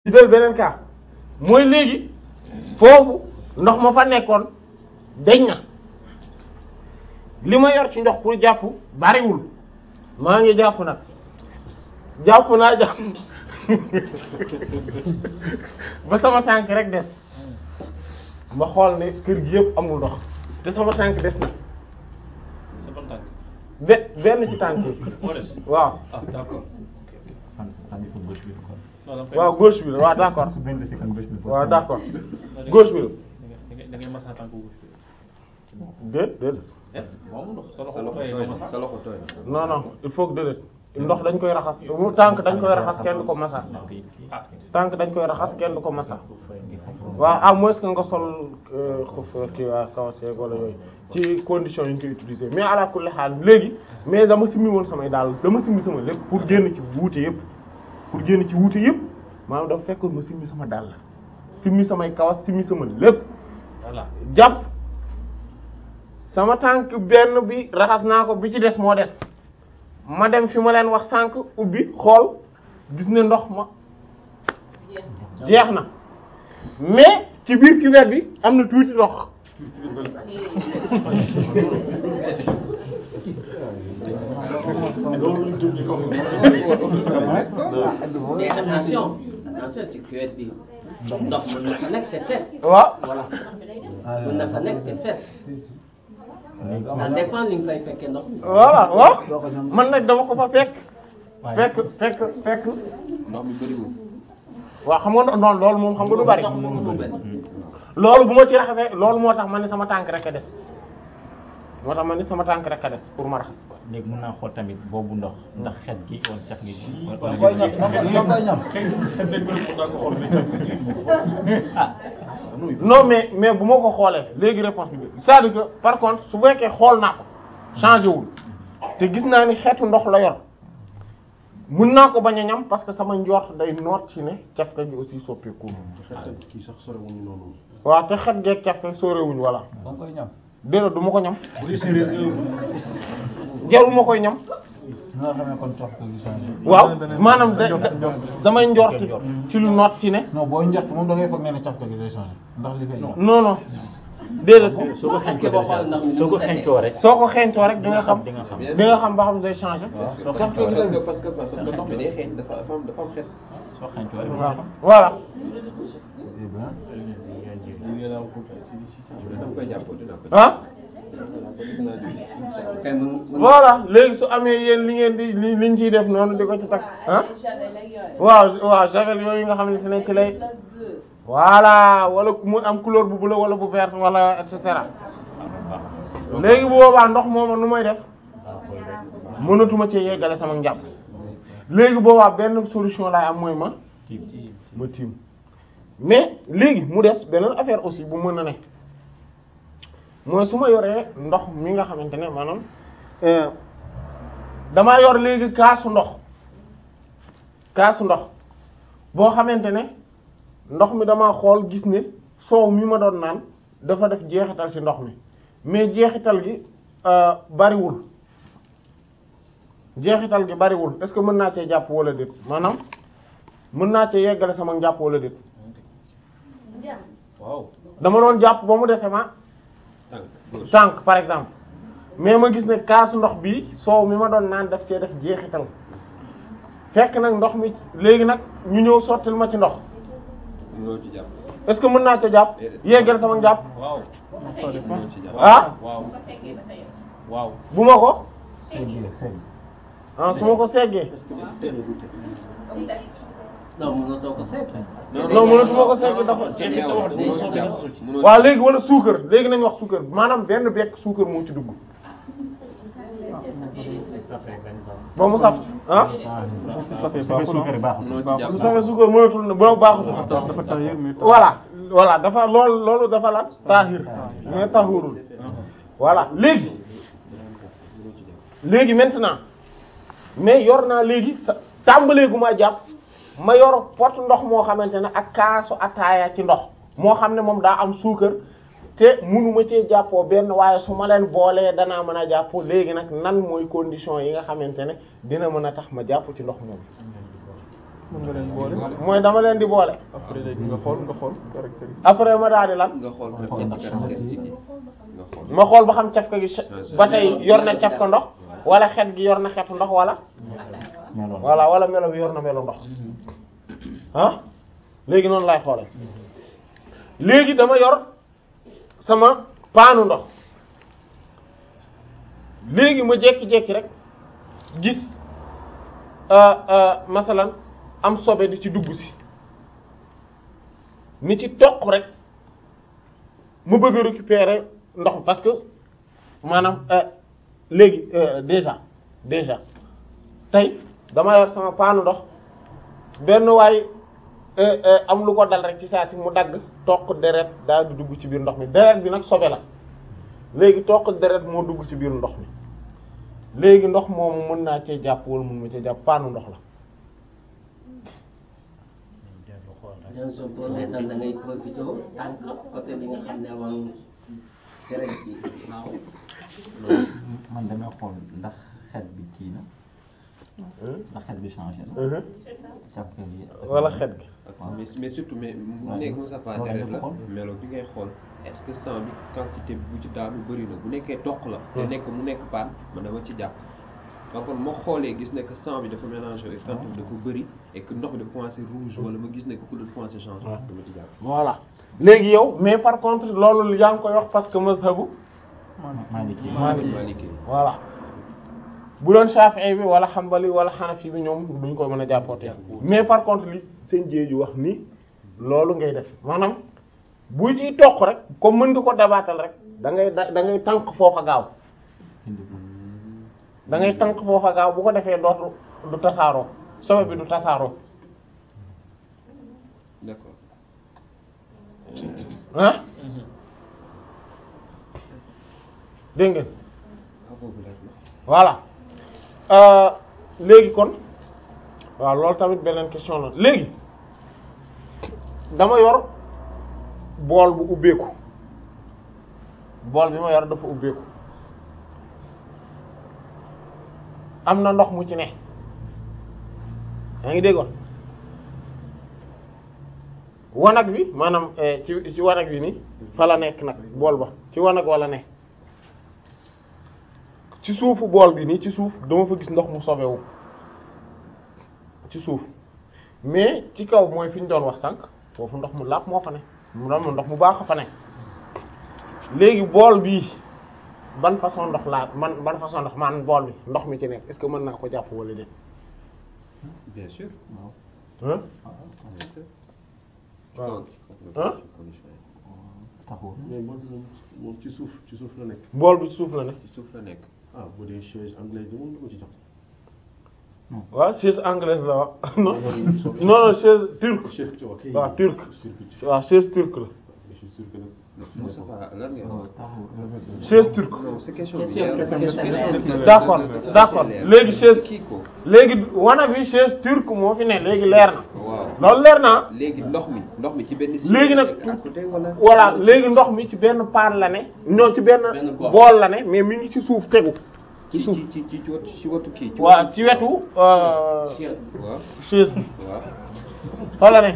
jël beneen cas mooy léegi foofu ndox ma fa nekkoon deñ na li ma yor ci ndox pour jàpp bariwul maa ngi jàpp nag jàpp naa jàpp ba sama tànk rek des ma xool ne kër gi yëpp amul ndox te sama tànk des na sa ban tànk be benn ci tànk yi moo des waaw ah d'accord non da nga koy waaw gauche bi la waaw d'accord waaw d'accord gauche bi la da ngay da ngay masa tànk gauche déet déet eh moom ndox sa sa loxo loxo tooy tooy nga na masa sa loxo tooy na. non non il faut que déedéet ndox dañ koy raxas mu tànk dañ koy raxas kenn du ko masa ah tànk dañ koy raxas kenn du ko masa waaw à moins que nga sol xuf kii waa kawas yeeg wala yooyu ci condition yi ñu koy utiliser mais ala kulli xaal léegi mais dama simmi woon samay daal dama simmi sama lépp pour génn ci wuute yëpp pour génn ci wuute yëpp maanaam dafa fekkoon ma simmi sama daal simmi samay kawas simmi sama lépp voilà jàpp sama tànk benn bi raxas naa ko bi ci des moo des ma dem fi ma leen wax sànq ubbi xool gis ne ndox ma jeex na mais ci biir cuvette bi am na tuuti ndox mais attention attention ci cuvette bi ndox mën na fa nekk te set waaw voilà mën na fa nekk te set ça dépend li nga fay fekkee ndox mi voilà waaw man nag dama ko fa fekk fekk fekk fekk ndox mi bëriwul. waaw xam nga no- noonu loolu moom xam nga du bari ndox moom du bëri loolu bu ma ci raxasee loolu moo tax ma ne sama tànk rek a des moo tax ma ne sama tànk rek a des pour ma raxas ko léegi mën naa xool tamit boobu ndox ndax xet gi wala caf gi da koy ñam da koy da koy ñam. ah non mais mais bu ma ko xoolee léegi réponse bi c'est-à-dire que par contre su fekkee xool naa ko changé wul te gis naa ni xeetu ndox la yor mun naa ko bañ a ñam parce que sama njort day noot ci ne cafka gi aussi soppeeku kii sax sorewuñu noonu. waaw te xet geeg cafka sóorewuñ voilà da koy ñam. déedéet du ma ko ñam jarul ma koy ñam nga xam ne kon cox ko gi changé. waaw maanaam da da- damay njort ci lu noot ci ne non booy njort moom da ngay foog ne ne cafka gi day changé ndax li fay ñam. non non déedéet soo ko xeeñcoo boo xool ndax mi soo ko nu mu xeeñcoo rek soo ko xeeñtoo rek di nga xam di nga xam di nga xam ba xam day changer soo parce xeeñcoo rek que parce que parce que ndox mi day xeeñ dafa dafa am dafa am xet. soo xeeñcoo rek waaw voilà Eh bien. da nga koy jàppoo dina ko. ah gis naa di. kay mën mën voilà léegi su amee yéen li ngeen di li liñ ciy def noonu di ko ci takk ah waaw waaw javel yooyu nga xamante ne ci lay voilà wala mu am couleur bu bleu wala bu vert wala et cetera léegi bu boobaa ndox mooma nu may def mënatuma ci yeggale sama njàpp léegi boobaa benn solution laay am mooy ma ma tiim mais léegi mu des beneen affaire aussi bu mën a ne mooy su ma yoree ndox mi nga xamante ne maanaam euh, damaa yor léegi kaasu ndox kaasu ndox boo xamante ne ndox mi dama xool gis ne soow mi ma doon naan dafa def jeexital ci ndox mi mais jeexital gi euh, bariwul jeexital gi bariwul est-ce que mën naa cee jàpp wala déet maanaam mën naa cee yeggale sama njàpp wala déet waaw dama doon jàpp ba mu dese ma tànk gauche. tànk par exemple mais ma gis ne kaasu ndox bi soow mi ma doon naan daf cee def jeexital fekk nag ndox mi léegi nag ñu ñëw sottil ma ci ndox mënoo ci jàpp. est-ce que mën naa ca jàpp yeggal sama njàpp waaw mënoo ci jàpp. ah waaw waaw bu ma ko Segg segg. ah su ma ko seggee non mënatoo ko seet non mënatuma ko segg dafa mënoo ci jàpp. mënoo waaw léegi wala suukar léegi nañ wax suukar maanaam benn bekk suukar moo ci dugg ba mu saf ah suukar baaxul mënoo ci jàpp. su safee suukar mënatul na ba baaxutul dafa tax mais voilà voilà dafa loolu loolu dafa la taahir mais tahurul voilà léegi léegi maintenant mais yor naa léegi sa tàmbaleegu ma jàpp ma yor pot ndox moo xamante ne ak kaasu ataaya ci ndox moo xam ne moom daa am suukar te munuma cee jàppoo benn waaye su ma leen boolee danaa mën a jàppoo léegi nag nan mooy condition yi nga xamante ne dina mën a tax ma jàpp ci ndox moom mën nga leen boole mooy dama leen di boole après léegi nga xool nga xool caractéristique après ma daal di lan nga xool caractéristique yi nga xool ma xool ba xam cafka gi ba tey yor na cafka ndox wala xet gi yor na xetu ndox wala meloon voilà wala melo bi yor na melo ndox ah léegi noonu laay xoole léegi dama yor sama paanu ndox léegi ma jekki-jekki rek gis euh, euh, masalan am sobe di ci dugg si ni ci toq rek ma bëgg a récupérer ndox mi parce que maanaam euh, léegi euh, déjà déjà tey dama yor sama paanu ndox benn waay euh, euh, am lu ko dal rek ci saa si mu dagg toq deret daal di dugg ci biir ndox mi deret bi nag sobe la léegi toq deret moo dugg ci biir ndox mi léegi ndox moomu mën naa cee jàpp wala mën ma cee jàpp paanu ndox la dans ce premier temps da ngay profité tànk côté bi nga xam ne moom deret bi baaxul. man damay xool ndax xet bi kii na ndax xet bi changé na Mhm. cafka gi wala xet gi ak mais mais surtout mais mu Ouais. nekk Moussa Fall Ouais, deret la dafa xool. melo bi ngay xool est-ce que sang bi quantité bi bu ci daanu bëri na bu nekkee toq la te Hmm. nekk mu nekk paan man dama ci jàpp donc kon ma xoolee gis ne que sang bi dafa mélangé et quantité bi dafa bëri et que ndox bi dafa commencé rouge wala ma gis ne que couleur bi commencé changer dama ci jàpp voilà léegi yow mais par contre loolu yaa ngi koy wax parce que mazhabu Maliki Maliki. Maliki voilà bu doon Shafi'i bi wala Hanbali wala Hanafi bi ñoom duñ ko mën a jàppootee mais par contre li seen jéeju wax ni loolu ngay def maanaam bu ciy toq rek comme mën nga ko dabaatal rek da ngay da da ngay tànk foofa gaaw da ngay tànk foofa gaaw bu ko defee dootu du tasaaroo sobe bi du tasaaroo d'accord ah dégg ngeen ah boobu leer na voilà Euh, léegi kon waaw loolu tamit beneen question la léegi dama yor bool bu ubbeeku bool bi ma yor dafa ubbeeku am na ndox mu ci ne yaa ngi dégg wax wanag bi maanaam eh, ci ci wanag bi ni fa la nekk nag bool ba ci wanag wala ne ci suufu bool bi nii ci suuf dama fa gis ndox mu sobewu ci suuf mais ci kaw mooy fi ñu doon wax sànq foofu ndox mu làpp moo fa ne mu doon ndox mu baax a fa ne léegi bool bii ban façon ndox laa man ban façon ndox man bool bi ndox mi ci nekk est-ce que mën naa ko jàpp wala déet bien sûr hein bien sûr waaw Donc, Hein? condition yi. taxul mais moom moom ci suuf ci suuf la nekk bool bi ci suuf la ne ci suuf la nekk ah bu dee chaise anglaise bi moom du ko ci jàpp waaw chaise anglaise la wax non non non chaise turque chaise ci wax waaw turc circuit waaw chaise turque la je suis sûr que nag Moussa Fall lan ngay wax taxul chaise turque non c'est question bi Question leer bi na. question bi leer na. d'accord d'accord léegi chaise kii ko léegi wanag bi chaise turque moo fi ne léegi leer na waaw loolu leer na léegi ndox mi ndox mi ci benn Léegi nag à côté wala voilà léegi ndox mi ci benn paan la ne ñoo ci benn Benn bool. bool la ne mais mi ngi ci suuf tegu ci ci suuf ci ci ci wetu ci wetu kii ci waaw ci wetu euh, Chien. waaw chaise bi waaw fa la ne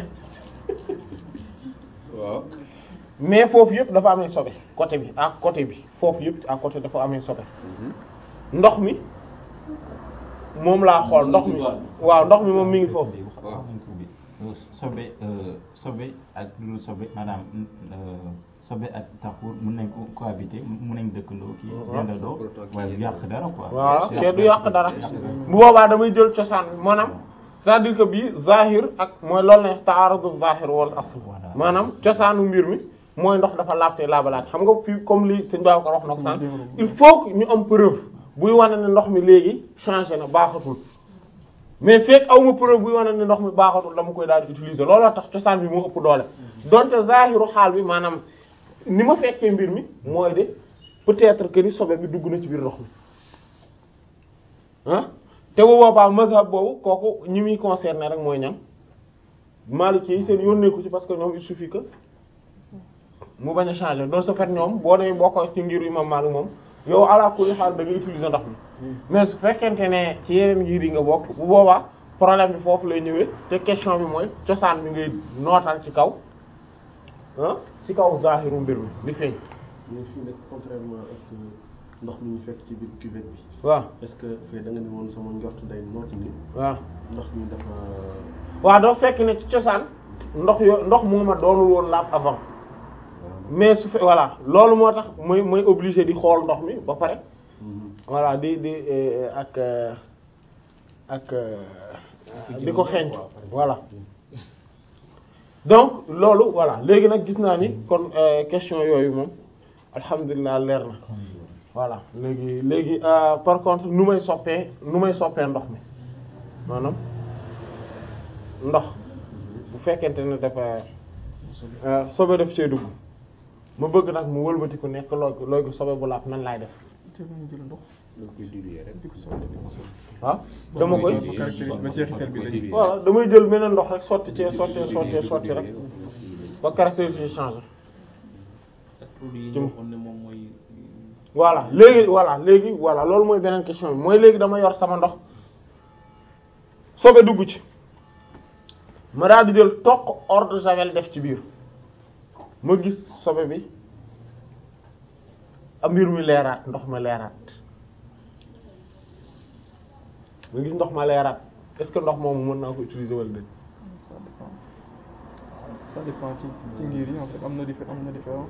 waaw mais foofu yëpp dafa amee sobe côté bi ak côté bi foofu yëpp à côté dafa amee sobe ndox mi moom laa xool ndox mi waaw ndox mi moom mi ngi foofu waaw bi sobe sobe ak lu dul sobe maanaam euh, sobe ak taxul mën nañ ko cohabiter mën nañ dëkkandoo kii dendandoo waaye du yàq dara quoi waaw te du yàq dara bu boobaa damay jël cosaan bi maanaam c'est-à-dire que bii zahir ak mooy loolu ne ta'arudu zahir wal asl Voilà. maanaam cosaanu mbir mi mooy ndox dafa laabte laabalaat xam nga fii comme li sëñ Babacar wax na ko sànq il faut que ñu am preuve buy wane ne ndox mi léegi changé na baaxatul mais fekk aw ma preuve buy wane ne ndox mi baaxatul dama koy daal di utiliser looloo tax cosaan bi moo ëpp doole donte zahiru xaal bi maanaam ni ma fekkee mbir mi mooy de peut-être que ni sobe bi dugg na ci biir ndox mi ah te bu boobaa mazhab boobu kooku ñi muy concerné rek mooy ñam Maliki yi seen yónnee ko ci parce que ñoom il suffit que mu bañ a changer donc ce fait ñoom boo dee bokk ci ngir imam Malik moom yow ala kulli xaal da ngay utiliser ndox mi mais su fekkente ne ci yeneen ngir yi nga bokk bu boobaa problème bi foofu lay ñëwee te question bi mooy cosaan bi ngay nootal ci kaw ah ci kaw zahiru mbir mi di feeñ mais fii nag contrairement ak ndox mi ñu fekk ci biir cuvette bi waaw est-ce que fee da nga ne woon sama njort day noot ni waaw ndox mi dafa waaw doo fekk ne ci cosaan ndox yo ndox mu ma doonul woon laab avant mais su fe voilà loolu moo tax mooy mooy obligé di xool ndox mi ba pare voilà di di eh, ak euh, ak euh, di ko xeeñ voilà donc loolu voilà léegi nag gis naa ni kon euh, question yooyu moom alhamdulilah leer na voilà léegi léegi euh, par contre nu may soppee nu may soppee ndox mi maanaam ndox bu fekkente ne dafa euh, sobe def cee dugg ma bëgg nag mu wëlbati ku nekk looy looy sobe bu laab nan laay def da nga koy diluer rek ah dama koy caractérise ba jeexital bi lañu voilà damay jël beneen ndox rek sotti ci sotti sotti sotti rek ba caractéristique yi changé ak produit yi ñu waxoon ne moom mooy voilà léegi voilà léegi voilà loolu mooy beneen question bi mooy léegi dama yor sama ndox sobe dugg ci ma daal di jël toq eau de javel def ci biir ma gis sobe bi a mbir mi leeraat ndox ma leeraat ma gis ndox ma leeraat est-ce que ndox moomu mën naa ko utiliser wala déet ça dépend ça dépend ci ci ngir yi en fait am na diffé am na différence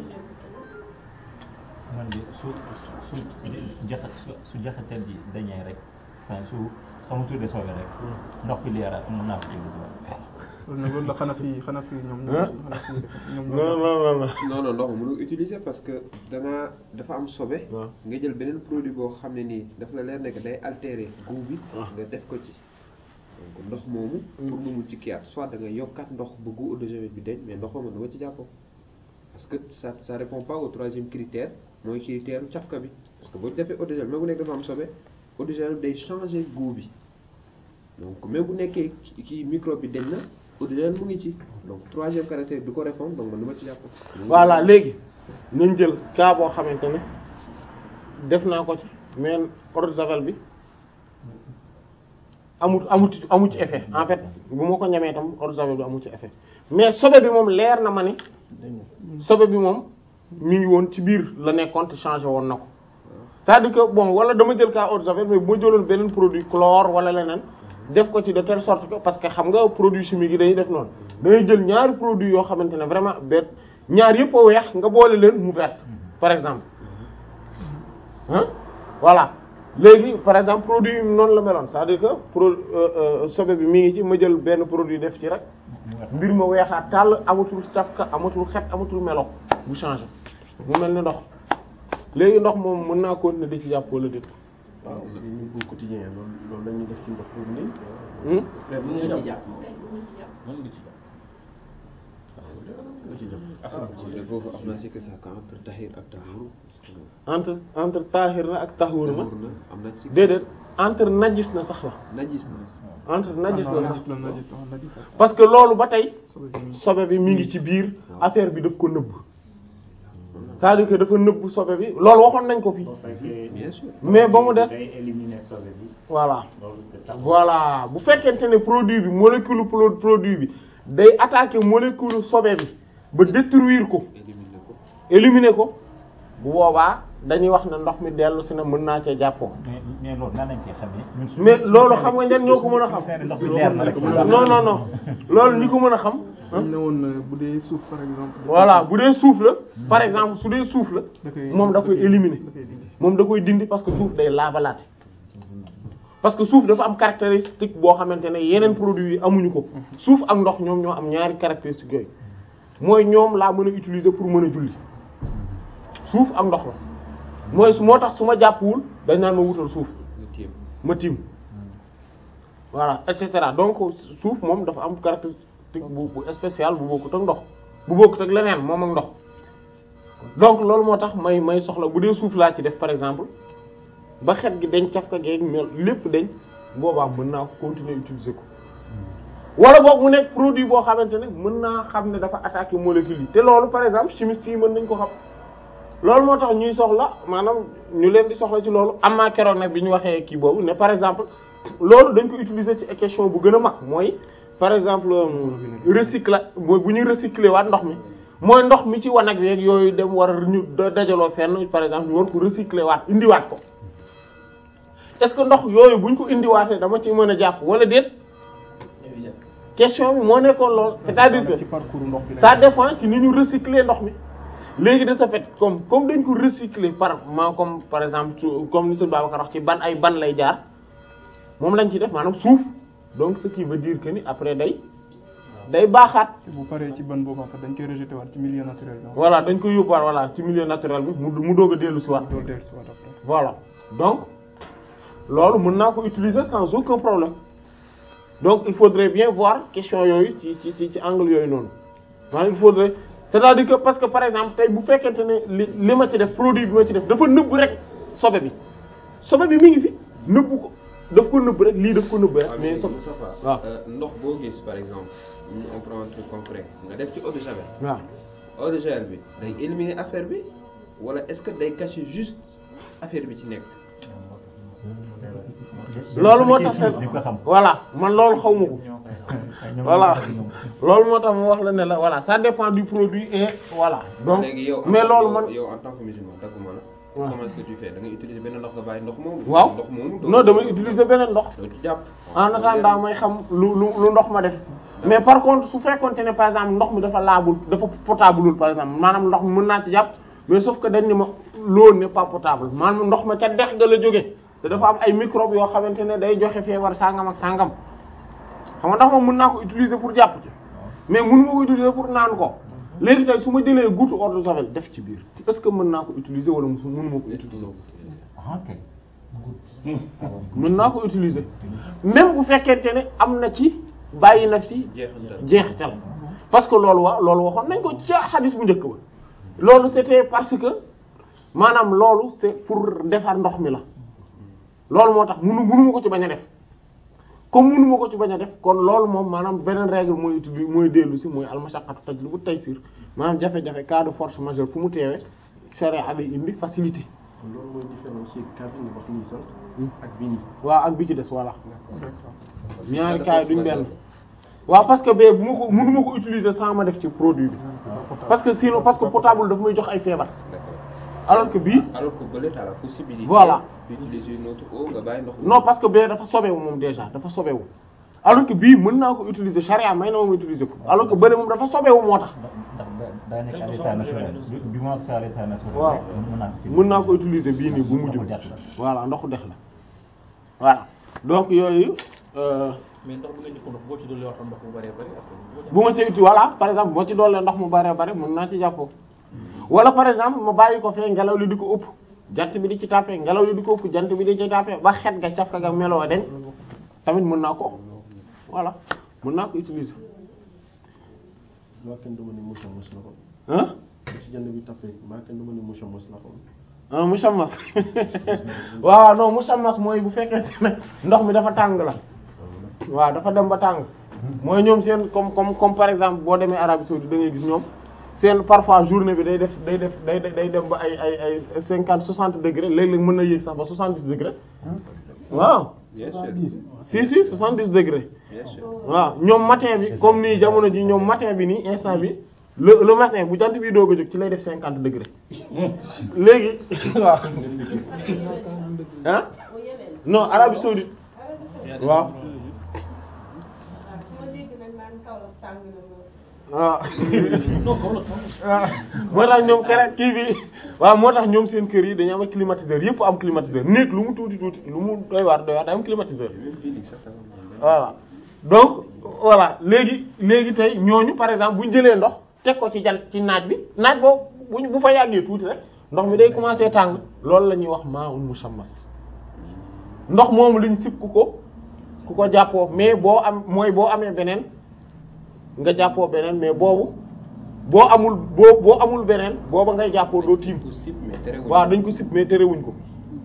man de su su jaxat su jaxatel bi dañee rek enfin su sama tuddee soobee rek ndox bi leeraat mën naa ko utiliser loolu nag loolu la xanaa fi xanaa fi ñoom Hein? ñoom xanaa fi def ñoom non non non non non non ndox mi mënul utiliser parce que da nga dafa am sobe waaw nga jël beneen produit boo xam ne nii dafa la leer ne que day altérer goût bi Ah. nga def ko ci donc ndox moomu pour mu mun ci kiyaat soit da nga yokkaat ndox ba goût eau de javel bi deñ mais ndox moomu du nga ci jàppoo parce que ça ça répond pas au troisième critère mooy critère u cafka bi parce que boo ci defee eau de javel même bu nekk dafa am sobe eau de javel day changer goût bi donc même bu nekkee ki- kii microbe bi deñ na eau de javel mu ngi ci donc troisième caractère du ko répondre donc man du ma ci jàppoo voilà léegi nañ jël cas boo xamante ne def naa ko ci mais eau de javel bi amut amut amut ci effet en fait bu ma ko ñamee tam eau de javel bi amut ci effet mais sobe bi moom leer na ma ne sobe bi moom mi ngi woon ci biir la nekkoon te changé woon na ko c'est-à-dire que bon wala dama jël cas eau de javel mais bu ma jëloon beneen produit chlore wala leneen def ko ci de telle sorte que parce que xam nga produit chimique yi dañuy def noonu dañuy jël ñaari produit yoo xamante ne vraiment benn ñaar yëpp a weex nga boole leen mu vert par exemple hein voilà léegi par exemple produit yi noonu la meloon c'est-à-dire que pro euh, euh, sobe bi mi ngi ci ma jël benn produit def ci rek mbir ma weexaat tàll amatul safka amatul xet amatul melo bu changé mu mel ni ndox léegi ndox moom mën naa continuer di ci jàpp wala déet waaw ñun bu quotidien loolu loolu la ñuy def ci ndox boobu nii hmm mën nga ci jàpp moom. mën nga ci jàpp nga ci jàpp ah man de foofu am naa si que ça entre tahir ak tahur entre entre taahir na ak tahur na tahur na am na ci déedéet entre najis na sax la najis na entre najis non na najis sax la najis la najis la parce que loolu ba tey sobe bi mi ngi sobe bi mi ngi ci biir affaire bi daf ko nëbb c'est-à-dire que dafa nëbb sobe bi loolu waxoon nañ ko fi bien sûr mais ba mu des day éliminer sobe bi voilà loolu c'est tax voilà bu fekkente ne produit bi molécule pro- produit bi day attaquer molécule sobe bi ba détruire ko éliminer ko éliminer ko bu boobaa dañuy wax ne ndox mi dellu si na mën naa cee jàppoo mais mais loolu nan lañ koy xamee. ñun suñu- mais loolu xam nga ñan ñoo ko mën a suñu xam ndox bi leer na rek. non non non loolu ñi ko mën a xam dañ ne woon euh, bu dee suuf par exemple voilà bu dee suuf la par exemple su dee suuf la da koy moom da koy éliminer da koy dindi moom da koy dindi parce que suuf day laabalaate parce que suuf dafa am caractéristique boo xamante ne yeneen produits yi amuñu ko suuf ak ndox ñoom ñoo am ñaari caractéristiques yooyu mooy ñoom laa mën a utiliser pour mën a julli suuf ak ndox la mooy su moo tax su ma jàppwul dañ naan ma wutal suuf nga téem ma tiim voilà et cetera donc suuf moom dafa am caractéristique bu bu spécial bu bokkut ak ndox bu bokkut ak leneen moom ak ndox donc loolu moo tax may may soxla bu dee suuf laa ci def par exemple ba xet gi dañ caf ka geeg mel lépp dañ boobaa mën naa ko continuer utiliser ko wala boog mu nekk produit boo xamante ne mën naa xam ne dafa attaquer molécule yi te loolu par exemple chimiste yi mën nañ ko xam loolu moo tax ñuy soxla maanaam ñu leen di soxla ci loolu am naa keroog nag bi ñu waxee kii boobu ne par exemple loolu dañ ko utiliser ci question bu gën a mag mooy par exemple recycla mooy bu ñuy recycler waat ndox mi mooy ndox mi ci wanag yeeg yooyu dem war a ñu dajaloo fenn par exemple ñu war ko recycler waat indiwaat ko est-ce que ndox yooyu buñ ko indiwaatee dama ci mën a jàpp wala déet question bi moo nekkoon lool c'est-à-dire que ci parcours ndox bi ça dépend ci ni ñu recycler ndox mi léegi de ce fait comme comme dañ ko recycler par ma comme par exemple su- comme ni sëñ Babacar wax ci ban ay ban lay jaar moom lañ ci def maanaam suuf donc ce qui veut dire que ni après day day baaxaat bu paree ci ban boobu en fait dañ koy rejeté waat ci milieu naturel bi. voilà dañ koy yóbbuwaat voilà ci milieu naturel bi mu mu doog a dellu si waat dool dellu si waat après. voilà donc loolu mën naa ko utiliser sans aucun problème donc il faudrait bien voir question yooyu ci ci ci ci angle yooyu noonu maanaam il faudrait c'est-à-dire que parce que par exemple tey bu fekkente ne li li ma ci def produit bi ma ci def dafa nëbb rek sobe bi sobe bi mi ngi fi nëbb ko daf ko nëbb rek lii daf ko nëbb rek waaw mais mais sobe Moustapha waaw euh, ndox boo gis par exemple ñu on prend un truc concret nga def ci eau de javel waaw eau de javel bi day éliminer affaire bi wala est-ce que day cacher juste affaire bi ci nekk loolu moo tax di ko xam. voilà man loolu xaw ma ko voilà loolu moo tax mu wax la ne la voilà ça dépend du produit et voilà donc léegi yow en mais tant- loolu yow- man yow en tant que musulman dagguma la waaw. comment est-ce que tu fais da ngay utiliser benn ndox nga bàyyi ndox moomu waaw ndox moomu doo non damay utiliser beneen ndox doo ci jàpp en attendant may xam lu lu lu ndox ma def mais par contre su fekkonte ne par exemple ndox mi dafa laabul dafa potableul par exemple maanaam ndox mi mën naa ci jàpp mais sauf que dañ ne ma l'eau n'est pas potable maanaam ndox ma ca dex ga la jóge te dafa am ay microbes yoo xamante ne day joxe feebar sangam ak sangam xam nga ndox moom mën naa ko utiliser pour jàpp ci mais mënu ma ko utiliser pour naan ko léegi tey su ma jëlee goutte eau de javel def ci biir est-ce que mën naa ko utiliser wala musu mënu ma ko utiliser ah ok. mën naa ko utiliser même bu fekkente ne am na ci bàyyi na ci jeexital jeexital parce que loolu wa loolu waxoon nañ ko ca xadis bu njëkk ba loolu c'était parce que maanaam loolu c'est pour defar ndox mi la loolu moo tax munu munu ma ko ci bañ a def comme munu ma ko ci bañ a def kon loolu moom maanaam beneen règle mooy utili mooy dellu si mooy almashaqqatu tajlibu taysir maanaam jafe-jafe cas de force majeure fu mu teewee sharia bi indi facilité loolu mooy différencier cas bi nga wax nii sax ak bii nii. waaw ak bi ci des voilà ñaari cas yi duñ benn waaw parce que bee bu ma ko mënu ma ko utiliser sans ma def ci produit bi parce que sinon parce que potable daf may jox ay feebar d'accord alors que bii alors que bële t'as la possibilité Voilà. d'utiliser une autre eau nga bàyyi ndox mi non parce que bee dafa sobewu moom déjà dafa sobewu alors que bii mën naa ko utiliser charia may na moom utiliser ko alors que bële moom dafa sobewu moo tax ndax daa nekk à l'état naturel du du moins que c'est à l'état naturel. waaw mën naa ko ci- mën naa ko utiliser bii nii bu mujj bi voilà ndoxu dex la voilà donc yooyu euh, mais ndox bu ngeen di ko ndox boo ci dolli waxtaan ndox bu bëree bëri après bu ma ci uti voilà par exemple boo ci doolee ndox mu bare bare mën naa ci jàppoo wala par exemple ma bàyyi ko fee ngelaw li di ko ëpp jant bi di ci tàppee ngelaw li di ko ëpp jant bi di ci tàppee ba xet ga caf ka ga meloo dañ tamit mën naa ko voilà mën naa ko utiliser maa kenn dama ne Moussa mos la ko. ah ci jant bi tapé maa kenn dama ne Moussa mos la ko. ah musammas waaw non musammas mooy bu fekkente ne ndox mi dafa tàng la waaw dafa dem ba tàng mooy ñoom seen comme comme comme par exemple boo demee Arabie saoudite da ngay gis ñoom seen parfois journée bi day def day def day day dem ba ay ay ay cinquante soixante degré léeg-léeg mën na yéeg sax ba soixante dix degré waaw bien sûr si si soixante dix degré bien sûr waaw ñoom matin bi comme nii jamono ji ñoom matin bi nii instant bi le le matin bu jant bi doog a jóg ci lay def cinquante degré léegi waaw ah non Arabie saoudite waaw waaw moo tax ñoom kere kii bi waaw moo tax ñoom seen kër yi dañu am ay climatiseur yëpp am climatiseur néeg lu mu tuuti tuuti lu mu doy waar doy waar day am climatiseur voilà donc voilà léegi léegi tey ñooñu par exemple bu ñu jëlee ndox teg ko ci jant ci naaj bi naaj boobu bu ñu bu fa yàggee tuuti rek ndox mi day commencer tàng loolu la ñuy wax ma'un musammas ndox moomu lañ sib ku ko ku ko jàppoo mais boo am mooy boo amee beneen nga jàppoo beneen mais boobu boo amul boo boo amul beneen booba ngay jàppoo doo tiim ko sip mais terewul waaw dañ ko sib mais terewuñ ko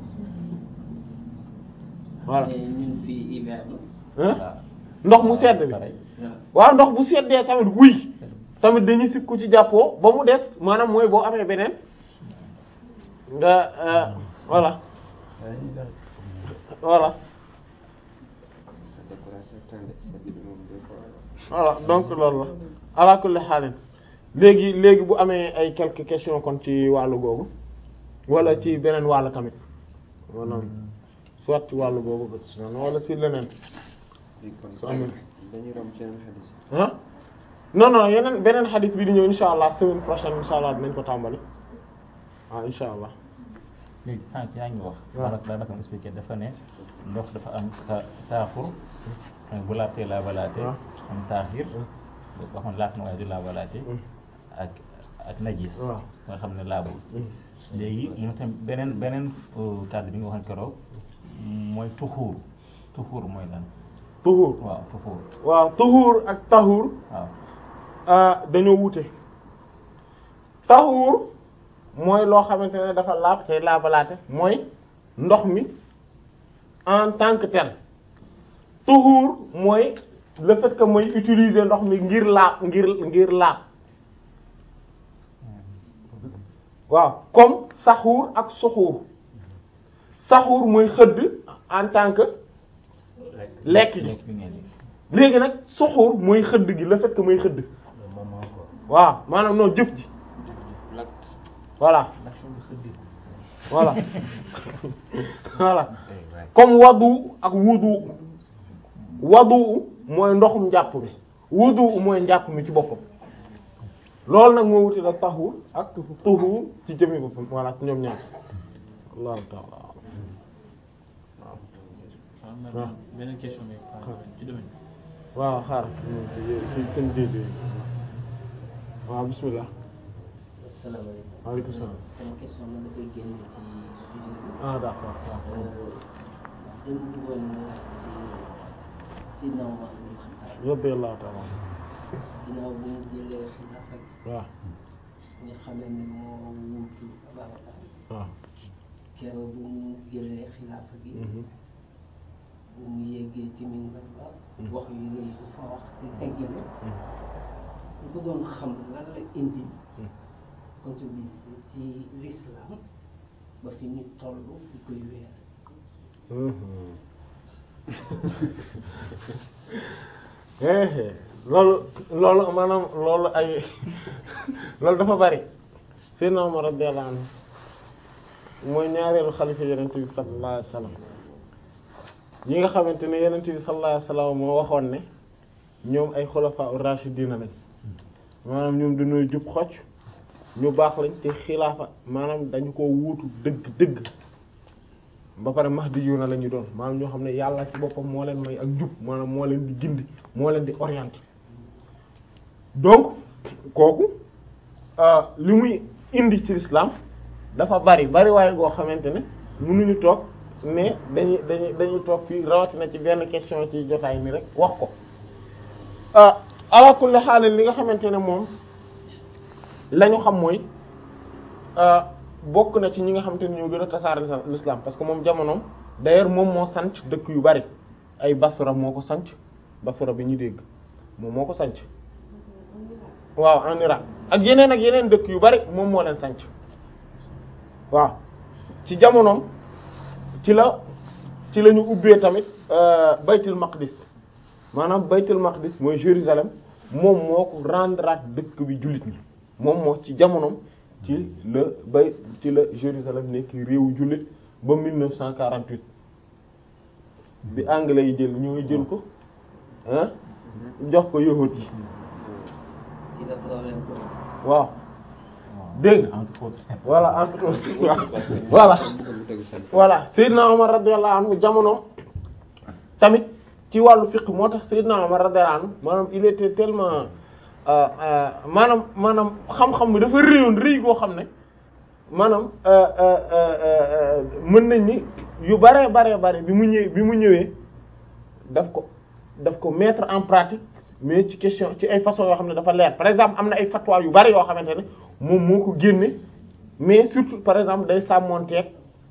voilà mais ñun fii hiver la. hein ndox mu sedd bi waaw ndox bu seddee tamit wuy tamit dañuy sib ku ci jàppoo ba mu des maanaam mooy boo amee beneen nga euh, voilà voilà voilà donc loolu la ala kulli xaalin léegi léegi bu amee ay quelques questions kon ci wàllu googu wala ci beneen wàll tamit maanaam soit ci wàllu googu wala ci leneen su amee dañuy rom ci yeneen xadis ah non non yeneen beneen xadis bi di ñëw insha allah semaine prochaine insha allah dinañ ko tàmbali waaw insha allah léegi sànq yaa ngi wax. waaw daanaka daanaka expliqué dafa ne ndox dafa am ta taaxur bu laatee laabalaatee. waaw am taaxir. waxoon laat na waaye du laabalaatee. ak ak najis. waaw nga xam ne laabul. léegi moom tam beneen beneen euh, kàddu bi nga waxoon keroog mooy tuxuur tuxuur mooy lan tuhuur waaw tuxuur waaw tuhuur ak tahuur waaw. ah dañoo wute tahuur mooy loo xamante ne dafa laab tey laabalaate mooy ndox mi en tant que tel tuhuur mooy le fait que mooy utiliser ndox mi ngir laab ngir ngir laab waaw comme saxuur ak suxuur saxuur mooy xëdd en tant que lekk gi lekk bi ngeen di. léegi nag suxuur mooy xëdd gi le fait que mooy xëdd moment quoi. waaw maanaam non jëf ji voilà voilà voilà comme wadu ak wudu wadu mooy ndoxum njàpp mi wudu mooy njàpp mi ci boppam loolu nag moo wuti la taxur ak tuxur ci jëmmi boppam voilà ci ñoom ñaar allahu taala waaw beneen question bi ci domaine waaw xaar ci seen déedéet waaw bismillah salaamaaleykum. waaleykum salaam sama question nag dafay génn ci sujet bi. ah d'accord dañu bëggoon ci Sidna Umar ibn Khattab radiyallahu ta'ala ginnaaw bu mu jëlee xilaafa gi waaw nga xamee ne moo wuutu Ababacar waaw keroog bu mu jëlee xilaafa gi bu mu yéegee ci minbar ba wax yu rëy bu fa wax te tegginu ñu bëggoon xam lan la indi contribution ci l'islam ba fi ñu toll di koy weer eh loolu loolu maanaam loolu ay loolu dafa bari Seydina Umar radiyallahu anhu mooy ñaareelu xalifa Yonent bi sallallahu alayhi wasallam yi nga xamante ne Yonent bi sallallahu alayhi wasallam moo waxoon ne ñoom ay xulafa ar-rashidina lañ maanaam ñoom dañoo jub xocc ñu baax lañ te xilaafa maanaam dañu ko wuutu dëgg dëgg ba pare mahdiyuna la ñu doon maanaam ñoo xam ne yàlla ci boppam moo leen may ak jub maanaam moo leen di gindi moo leen di orienter donc kooku li muy indi ci l'islam dafa bari bari waaye goo xamante ne mënuñu toog mais dañuy dañuy dañuy toog fii rawatina ci benn question ci jotaay mi rek wax ko ala kulli xaal li nga xamante ne moom la ñu xam mooy bokk na ci ñi nga xamante ne ñoo gën a tasaare l'islam parce que moom jamonoom d'ailleurs moom moo sanc dëkk yu bari ay Basra moo ko sanc Basra bi ñu dégg moom moo ko sanc waaw en Irak ak yeneen ak yeneen dëkk yu bari moom moo leen sanc waaw ci jamonoom ci la ci la ñu ubbee tamit baytul maqdis maanaam baytul maqdis mooy Jérusalem moom moo ko rendre dëkk bi jullit ñi moom moo ci jamonoom ci la bay ci la Jérusalem nekk réewu jullit ba 1948 bi anglais yi jël ñoo jël ko ah jox ko yahut yi ci la problème ko waaw dégg nga entre autres. voilà entre autres voilà voilà Seydina Omar radiyallahu anhu jamono tamit ci wàllu fiqh moo tax Seydina Omar radiyallahu anhu maanaam il était tellement maanaam maanaam xam-xam bi dafa réyoon rëy goo xam ne maanaam mën nañ ni yu bare bare bare bi mu ñëwee bi mu ñëwee daf ko daf ko mettre en pratique mais ci question ci ay façon yoo xam ne dafa leer par exemple am na ay fatwa yu bari yoo xamante ne moom moo ko génne mais surtout par exemple day sàmmonteeg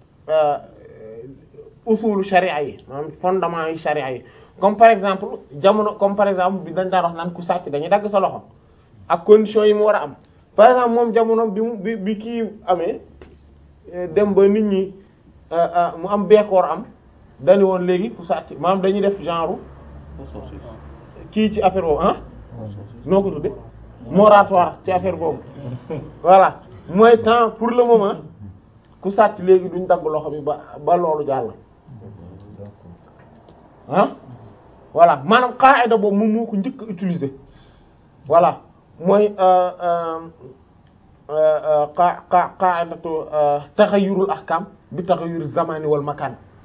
usulu sharia yi maanaam fondement yi sharia yi comme par exemple jamono comme par exemple bi dañ daan wax naan ku sàcc dañuy dagg sa loxo ak conditions yi mu war a am par exemple moom jamono bi mu bi bi kii amee dem ba nit ñi mu am beekoor am dañu woon léegi ku sàcc maanaam dañuy def genre kii ci affaire boobu ah noo ko tudde moratoire ci affaire boobu voilà mooy temps pour le moment ku sàcc léegi duñ dagg loxo bi ba ba loolu jàll ah voilà maanaam qaida boobu moom moo ko njëkk a utiliser voilà mooy qa qa qaidatu taxayurul ahkam bi taxayuri zamani wal makan